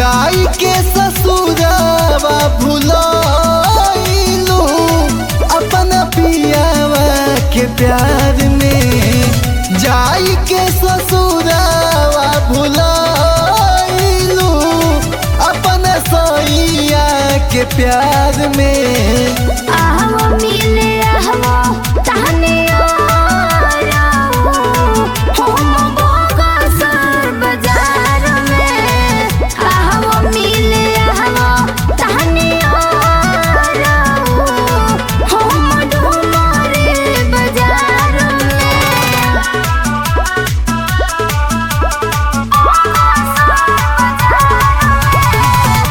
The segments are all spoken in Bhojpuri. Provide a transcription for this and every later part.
जाई के ससुरावा भुलाइलू अपन पियावा के प्यार में जाई के ससुरावा भुलाइलू अपन सैया के प्यार में आहवो मिले आहवो तहने हम बोगा सर बाजार में आहवो मिले आहवो तहने हम डुमरे बाजार में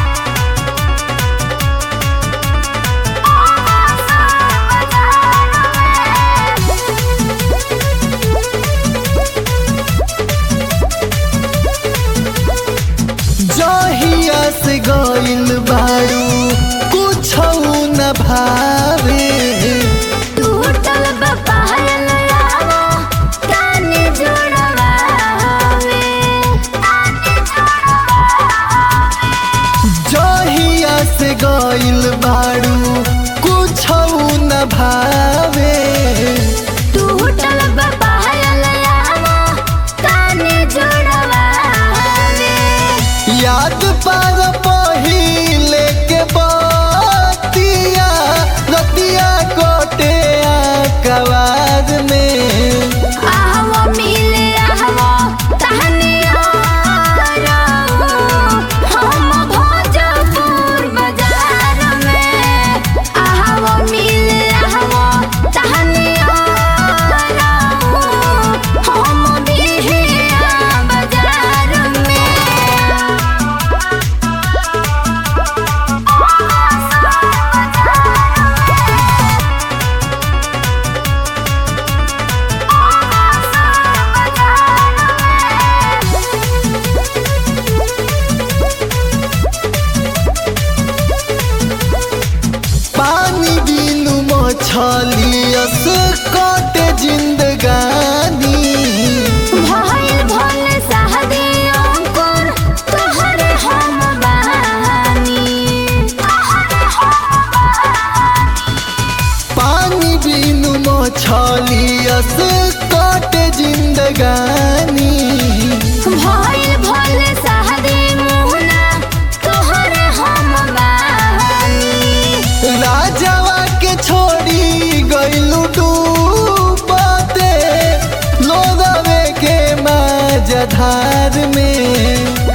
जहिया से गइल बारू कुछ न भावे टूटल बपायल आवो काने जोड़वावे काने जोड़वावे जहिया से गइल बारू कुछ न भावे टूटल बपायल आवो काने जोड़वावे याद पार पहिले के बतिया रतिया कोटे कवार में आहवो मिले आहवो तहने हम भोजपुर बाजार में आहवो मिले आहवो तहने हम बिहिया बाजार में पानी बिनु मछलियस कटे जिंदगानी भइल भल सहदे अंकुर तोहरे हम बहानी तोहरे हम बहानी पानी बिनु मछलियस कटे जिंदगानी भइल भल सहदे मुहना तोहरे हम बहानी राजावा के छोड़ी गइलू डूबते लोदवे के माझधार में